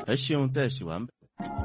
ẹ ṣeun tẹ́ ẹ ṣì wá ń bẹ̀.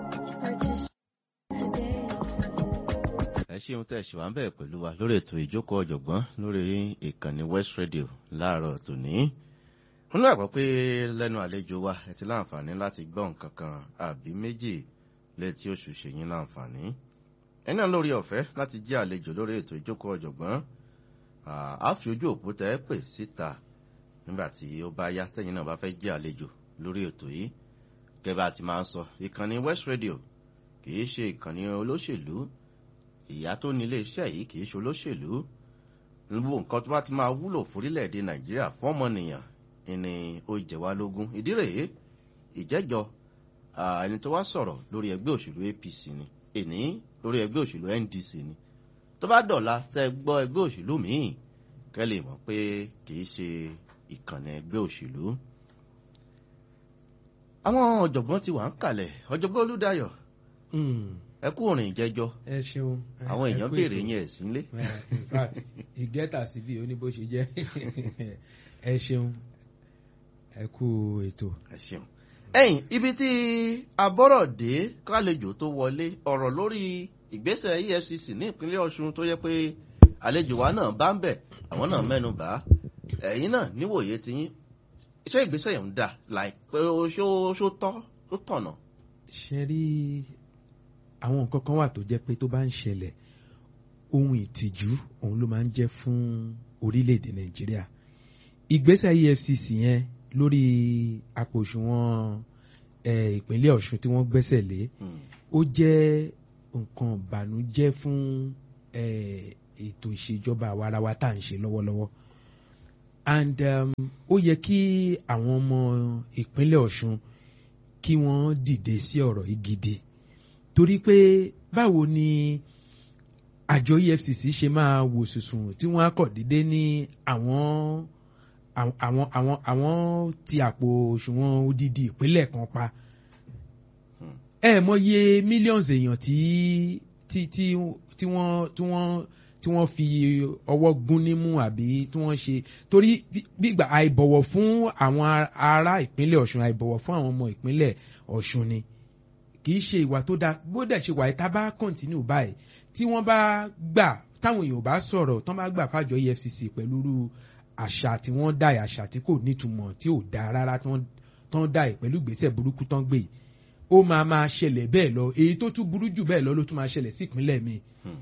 ẹ ṣeun tẹ́ ẹ ṣì wá ń bẹ̀ pẹ̀lú wa lórí ètò ìjókòó ọ̀jọ̀gbọ́n lórí ìkànnì West Radio láàárọ̀ tòní. mo ní àgbọ̀ pé lẹ́nu àlejò wa ẹ ti láǹfààní láti gbọ́ nǹkan kan àbí méjì létí oṣù ṣèyìn láǹfààní. ẹ náà lórí ọ̀fẹ́ láti jẹ́ àlejò lórí ètò ìjókòó ọ̀jọ̀gbọ́n a fi ojú òpó tẹ́ ẹ pè síta nígbà tí ó bá yá tẹ́yìn náà bá fẹ́ jẹ́ àlejò lórí ètò yìí gẹ́gẹ́ ti máa ń sọ ìkànnì West Radio kìí ṣe ìkànnì olóṣèlú ìyá tó ní iléeṣẹ́ yìí kìí ṣe olóṣèlú gbogbo nǹkan tó bá ti máa wúlò fórílẹ̀-èdè Nàìjíríà fún ọmọnìyàn ni ó jẹ wá lógún ìdí rèé ìjẹ́jọ ẹni tó wá sọ̀rọ̀ lórí ẹgbẹ́ òṣèlú APC ni èní lórí ẹgbẹ́ òṣèlú NDC ni tó bá dọ̀la tẹ́ gbọ́ ẹgbẹ́ òṣèlú míì kẹ́ lè mọ̀ pé kìí ṣe ìkànnì ẹgbẹ́ òṣèlú àwọn ọ̀jọ̀gbọ́n ti wà ń kalẹ̀ ọ̀jọ̀gbọ́n Olúdáyọ̀ ẹ kú òrìn ìjẹjọ ẹ ṣeun àwọn èèyàn béèrè yẹn ẹ̀ sílé. in fact ìgẹ́ta síbí ó ní bó ṣe jẹ́ ẹ ṣeun ẹ kú ètò. ẹ ṣeun ẹ̀yin ibi tí abọ́rọ̀dé kálejò tó wọlé ọ̀rọ̀ lórí ìgbésẹ̀ EFCC ní ìpínlẹ̀ Ọ̀ṣun tó yẹ pé àlejò wa náà bá ń bẹ̀ àwọn náà mẹ́nu bà á ẹ̀yin náà níwòye tiyín iṣẹ́ ìgbésẹ̀ yẹn ń dà láìpẹ́ ṣó tọ́ tó tọ̀nà. ṣe rí àwọn nǹkan kan wà tó jẹ́ pé tó bá ń ṣẹlẹ̀ ohun ìtìjú òun ló máa ń jẹ́ fún orílẹ̀-èdè Nàìjíríà ìgbésẹ̀ EFCC yẹn lórí àpò òṣùwọ̀n ìpínlẹ̀ Ọ̀ṣun tí wọ́n gbẹ́sẹ̀ lé ó jẹ́ nǹkan ìbànújẹ́ fún ètò ìṣèjọba àwarawa tá à ń ṣe lọ́wọ́lọ́wọ́ and ó yẹ kí àwọn ọmọ ìpínlẹ̀ Ọ̀ṣun kí wọ́n dìde sí ọ̀rọ̀ yìí gidi torí pé báwo ni àjọ EFCC ṣe máa wò sùsùn tí wọ́n á kọ̀ dédé ní àwọn àwọn àwọn àwọn ti àpò òṣùwọ̀n odidi ìpínlẹ̀ kan pa ẹ mọye millions èèyàn tí tí tí tí wọ́n tí wọ́n tí wọ́n fi ọwọ́ gún nímú àbí tí wọ́n ṣe torí gbígbà àìbọ̀wọ̀ fún àwọn ará ìpínlẹ̀ Ọ̀ṣun àìbọ̀wọ̀ fún àwọn ọmọ ìpínlẹ̀ Ọ̀ṣun ni kì í ṣe ìwà tó dáa bó dẹ̀ ṣe wà tá bá kọ̀ǹtínú báyìí tí wọ́n bá gbà táwọn èèyàn bá sọ̀rọ̀ tán bá gbà fàjọ EFCC pẹ̀lú irú àṣà tí wọ́n dá àṣà tí kò nítumọ̀ tí ò dáa rárá tán dá ẹ̀ pẹ̀lú ìgbésẹ̀ burúkú tán gbé ó máa máa ṣẹlẹ̀ bẹ́ẹ̀ lọ èyí tó tún burú jù bẹ́ẹ̀ lọ ló tún máa ṣẹlẹ̀ sí ìpínlẹ̀ mi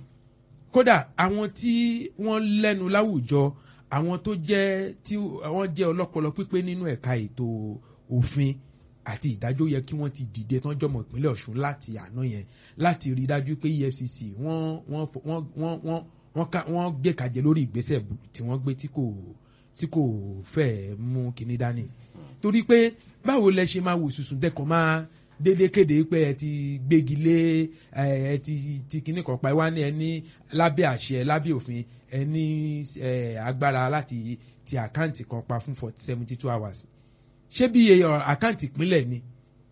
kódà àwọn tí wọ́n lẹ́nu láwùjọ àwọn tó jẹ́ tí wọ́n jẹ́ ọlọ́pọlọ pípé nínú ẹ̀ka ètò òfin àti ìdájọ́ yẹ kí wọ́n ti dìde tán jọmọ ìpínlẹ̀ Ọ̀ṣun láti àná yẹn láti rí dájú pé EFCC wọ́n wọ́n wọ́n wọ́n wọ́n wọ́n gbé kàjẹ lórí ìgbésẹ̀ tí wọ́n gbé tí kò tí kò fẹ́ mú kinní dání torí pé báwo lẹ ṣe máa wò sùsùn dẹkọ̀ máa dédé kéde pé ẹ ti gbégi lé ẹ ti ti kinní kan pa ẹ wá ní ẹ ní lábẹ́ àṣẹ lábẹ́ òfin ẹ ní agbára láti ti àkáǹtì kan pa fún seventy two hours ṣé bí àkáǹtì ìpínlẹ̀ ni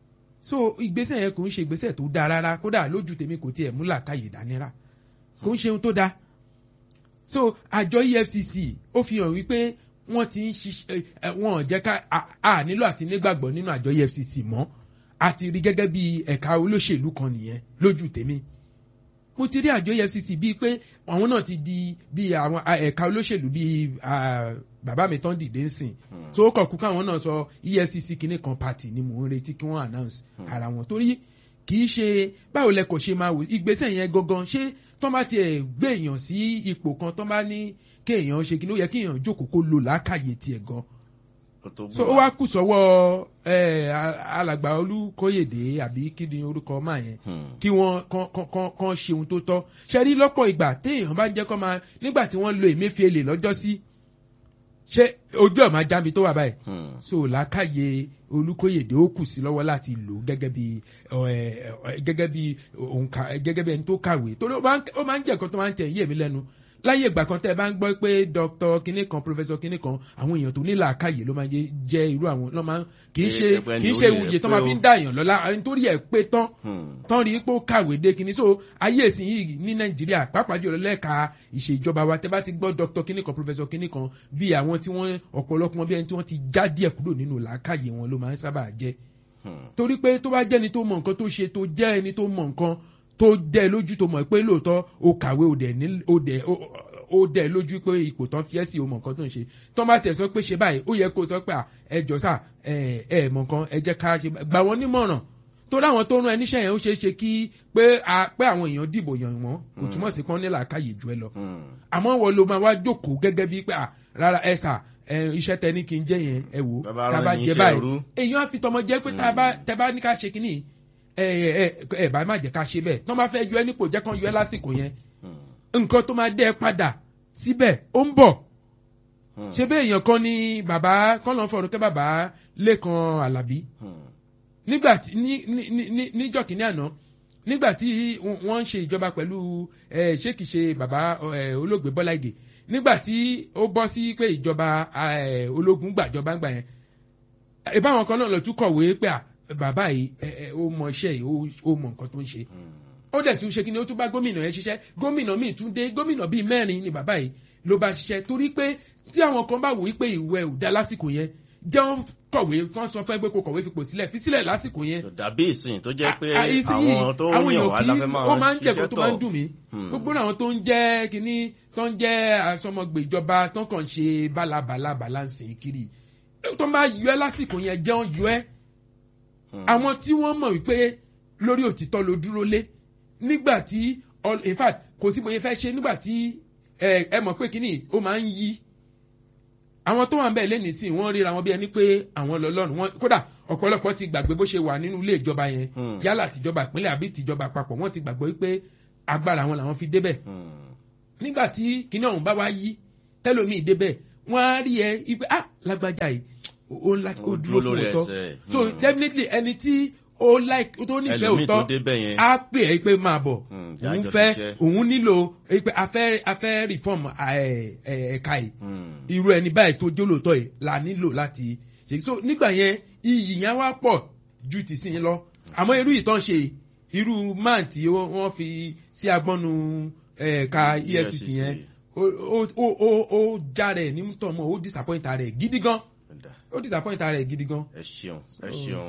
so ìgbésẹ̀ yẹn kò ń ṣe ìgbésẹ̀ tó dáa rárá kódà lójú tèmi kò tiẹ̀ mú làákàyè dání rà kò ń ṣe ohun tó dáa so àjọ EFCC ó fi hàn wípé wọ́n ti ń ṣiṣẹ́ wọ́n jẹ́ ká a nílò àti nígbàgbọ́ nínú àjọ EFCC mọ́ a ti rí gẹ́gẹ́ bí ẹ̀ka olóṣèlú kan nìyẹn lójú tèmi mo ti rí àjọ EFCC bíi pé àwọn náà ti di bí àwọn ẹ̀ka olóṣèlú bíi bàbá mi tán dìde ń sìn so ó kàn kú káwọn náà sọ EFCC kìíní kan party ni mò ń retí kí wọ́n announce ara wọn torí kì í ṣe báwo lẹ kò ṣe máa wò ìgbésẹ̀ yẹn gangan ṣé tán bá tiẹ̀ gbé èèyàn sí ipò kan tán bá ní kéèyàn ṣe kí ló yẹ kéèyàn jókòó kó lo làákàyè tiẹ̀ gan so ó wá kù sọ́wọ́ alàgbà olùkóyèdè àbí kí ni orúkọ máa yẹn kí wọ́n kàn ṣe ohun tó tọ́ ṣe rí lọ́pọ̀ ìgbà téèyàn bá ń jẹ́ kọ́ máa nígbà tí wọ́n lo Emefiele lọ́jọ́ sí ṣé ojú ọ̀ máa jábí tó wà báyìí so làákàyè olùkóyèdè ó kù sí lọ́wọ́ láti lò gẹ́gẹ́ bí gẹ́gẹ́ bí òǹkà gẹ́gẹ́ bí ẹni tó kàwé torí ó máa ń jẹ́ nǹkan tó máa ń tẹ̀ yé mi lẹ́nu láyé ìgbà kan tẹ́ ẹ bá ń gbọ́ pé dr kinní kan professor kinní kan àwọn èèyàn tó ní làákàyè ló máa jẹ́ irú àwọn ló máa kì í ṣe kì í ṣe ìwòye tó máa fi ń dá èèyàn lọ́lá nítorí ẹ̀ pé tán tán rí pé ó kàwé dé kinní so ayé ìsìn yìí ní nàìjíríà pàápàá jùlọ lẹ́ka ìṣèjọba wa tẹ́ bá ti gbọ́ dr kinní kan professor kinní kan bí àwọn tí wọ́n ọ̀pọ̀lọpọ̀ bí ẹni tí wọ́n ti já díẹ̀ kúrò nínú làákàyè wọn ló máa ń sábà jẹ́ Hmm. torí pé tó bá jẹ́ni tó mọ nǹkan tó ṣe tó jẹ́ ẹni tó mọ nǹkan tó dẹ́ lójú tó mọ̀ pé lóòótọ́ o kàwé o dẹ̀ ní o dẹ̀ o- o dẹ̀ lójú pé ipò tán fi ẹ́ sí o mọ nǹkan tó ń ṣe tó bá tẹ̀ sọ pé ṣe báyìí ó yẹ kó sọ pé à, ẹ jọ sà ẹ ẹ mọ nǹkan ẹ jẹ́ ká ṣe bá- gbà wọ́n nímọ̀ràn torí àwọn tó rán ẹ níṣẹ́ yẹn ó ṣeé ṣe kí pé a- pé àwọn èèyàn dìbò yàn wọ́n kò túmọ̀ sí kán nílà káyè ju ẹ lọ Hmm. àmọ́ wọ́n ló máa wá jókòó gẹ́gẹ́ bíi pé à, rárá ẹ sà ẹ, iṣẹ́ tẹ ní kí n jẹ́ yẹn ẹ wò Bàbá tá a rán bá yín jẹ iṣẹ́ báyìí ẹrú. èèyàn á fi tọmọ jẹ pé tá a bá tẹ bá ní ká ṣe kínní ẹ ẹ ẹ bá má jẹ ká ṣe bẹ́ẹ̀ tọ́ bá fẹ́ yọ ẹ nípò jẹ́ kán yọ ẹ lásìkò yẹn Hmm. nǹkan tó máa dẹ́ ẹ padà síbẹ̀ ó ń bọ̀ Hmm. ṣé bẹ́ẹ̀ èèyàn kan ní bàbá kán lọ́n fọ̀rọ̀ kẹ́ bàbá lẹ́kan àlàbí Hmm. nígbà tí ní ní ní ní níjọ́ kìíní àná nígbà tí wọ́n ń ṣe ìjọba pẹ̀lú ẹ ṣé kìí ṣe bàbá ẹ olóògbé Bọ́lá Ìgè nígbà tí ó bọ́ sí pé ìjọba ẹ ológun gbàjọba ńgbà yẹn ìbáwọn kan náà lọ tún kọ̀wé pé à bàbá yìí ẹ ẹ ó mọ iṣẹ́ yìí ó- ó mọ nǹkan tó ń ṣe Hmm. ó dẹ̀ tún ṣe kí ni ó tún bá gómìnà yẹn ṣiṣẹ́ gómìnà míì tún dé gómìnà bíi mẹ́rin ni bàbá yìí ló bá ṣiṣẹ́ torí pé tí àwọn kan bá wò wípé ìwẹ̀ ò dá lásìkò yẹn jẹun kọ̀wé kán sọ fẹ́ pé kó kọ̀wé fipò sílẹ̀ fi sílẹ̀ lásìkò yẹn Kò dàbí ìsìn tó jẹ́ pé À- à- ìsinyìí, àwọn tó àwọn ń yàn èèyàn wá kì í- láfẹ́ máa ó máa ń jẹ́ ṣiṣẹ́ nǹkan tó máa ń tọ̀. dùn mí Hmm. gbogbo àwọn tó ń jẹ́ kínní tó ń jẹ́ asọmọgbè ìjọba tó ń kàn ṣe bálabàlà bàlánsì kiri tó ń bá yọ ẹ́ lásìkò yẹn jẹun yọ ẹ́ Hmm. àwọn tí wọ́n mọ̀ wípé lórí òtítọ́ ló dúró lé nígbà tí all- in fact kò sí bóyá fẹ́ ṣe nígbà tí ẹ ẹ mọ̀ pé kínní ó máa ń yí àwọn tó wà ń bẹ̀ lẹ́nìí sí wọ́n ríra wọn bí ẹni pé àwọn lọ́lọ́run wọn kódà ọ̀pọ̀lọpọ̀ ti gbàgbé bó ṣe wà nínú ilé ìjọba yẹn Hmm. yálà tìjọba ìpínlẹ̀ àbí tìjọba àpapọ̀ wọ́n ti gbàgbé wípé agbára wọn làwọn fi débẹ̀ Hmm. nígbà tí kinní ọ̀hún bá wá yí tẹ́lómìn débẹ̀ wọ́n á rí ẹ ipe ah lágbájá yìí ó ńlá ó Ó dúró dúró fún lórí òótọ́ ẹsẹ̀. so Hmm. definitely ẹni tí ó like tó nífẹ̀ẹ́ ẹlòmíì tó òótọ́ débẹ̀ yẹn. á pè é pé máa bọ̀ Hmm, òun jájọ fẹ́ ṣiṣẹ́. òun nílò eh, pé a fẹ́ a fẹ́ reform eh, eh, ẹ̀ka yìí Hmm. irú ẹni báyìí tó jólóòtọ́ yìí la nílò láti ṣe so nígbà yẹn iyì yẹn wá pọ̀ ju ti sìn lọ àmọ́ irú ìtàn ṣe irú man tí ó- wọ́n fi sí agbọ́nu ẹ̀ka EFCC yẹn ó ó ó ó ó já rẹ̀ ní tọ̀mọ́ ó disappoint rẹ̀ gidi gan Ẹ̀dá. ó disappoint rẹ̀ gidi gan. ẹ ṣeun ẹ ṣeun